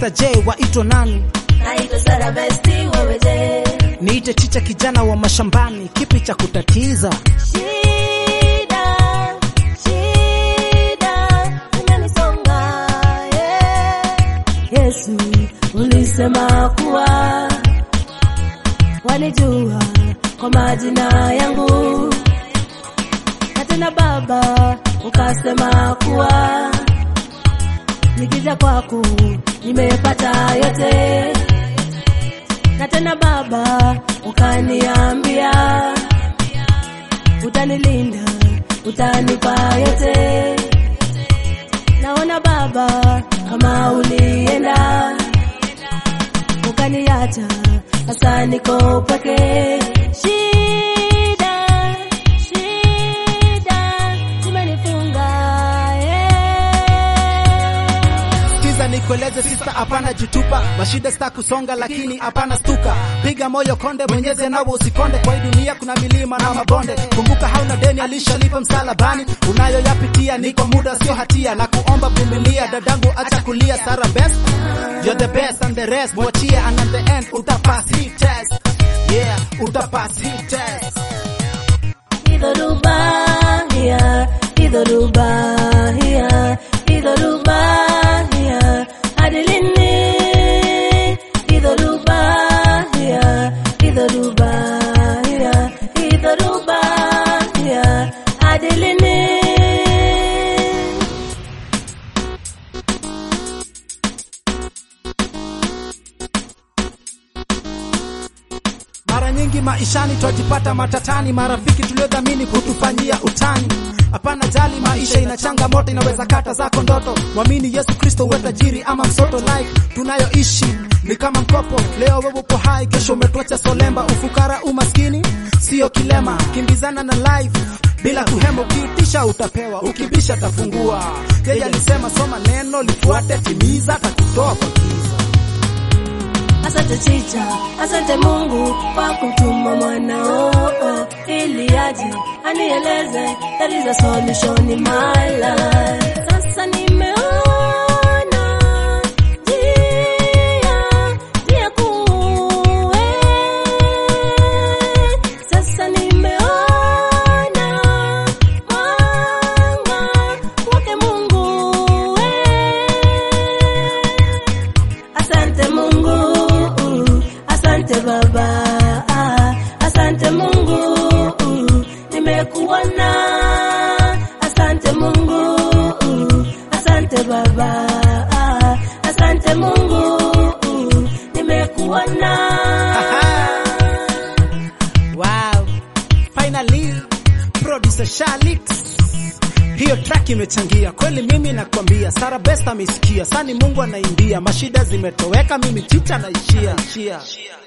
Sister J waitwa nani? naitwa Sara Besti, wewe je? Niite chicha kijana wa mashambani, kipi cha kutatiza? Shida, shida imenisonga, yeah. Yesu ulisema kuwa wanijua kwa majina yangu, na tena Baba ukasema kuwa nikija kwako nimepata yote, na tena Baba ukaniambia utanilinda, utanipa yote. Naona Baba kama ulienda ukaniacha, sasa niko peke. Shida, shida zimenifunga, yeah. Sikiza nikueleze sista, hapana jitupa, mashida sita kusonga, lakini hapana stuka. Piga moyo konde, mwenyeze nawe usikonde. Kwa hii dunia kuna milima na mabonde, kumbuka hauna deni, alishalipa msalabani. Unayoyapitia ni kwa muda, sio hatia, na kuomba vumilia, dadangu, acha kulia. Sara best, you're the best and the rest, mwachie, and at the end utapass hii test, yeah, utapass hii test. Idhoruba here, idhoruba here, idhoruba here, hadi lini? Idhoruba here, idhoruba here, idhoruba here, hadi lini? Mara nyingi maishani twajipata matatani, marafiki tuliodhamini kutufanyia utani. Hapana jali, maisha ina changamoto, inaweza kata zako ndoto. Mwamini Yesu Kristo, uwe tajiri ama msoto. Life tunayoishi ni kama mkopo, leo wewe upo hai, kesho umetuacha solemba. Ufukara umaskini sio kilema, kimbizana na life bila kuhema. Ukiitisha utapewa, ukibisha tafungua. Yeye alisema soma neno, lifuate, timiza, takutoa kwa giza. Asante chicha, asante Mungu kwa kutuma mwanao ili aje anieleze there is a solution in my life. Sasa nimeona njia, njia kuu, eh. Sasa nimeona mwanga wake Mungu, eh. Asante Mungu, asante Baba, asante Mungu, nimekuona. Asante Mungu, asante Baba, asante Mungu, nimekuona. Wow. Finally, producer Shalit. Hiyo track imechangia kweli, mimi nakwambia. Sara Best amesikia, sani Mungu anaimbia, mashida zimetoweka, mimi chicha naishia.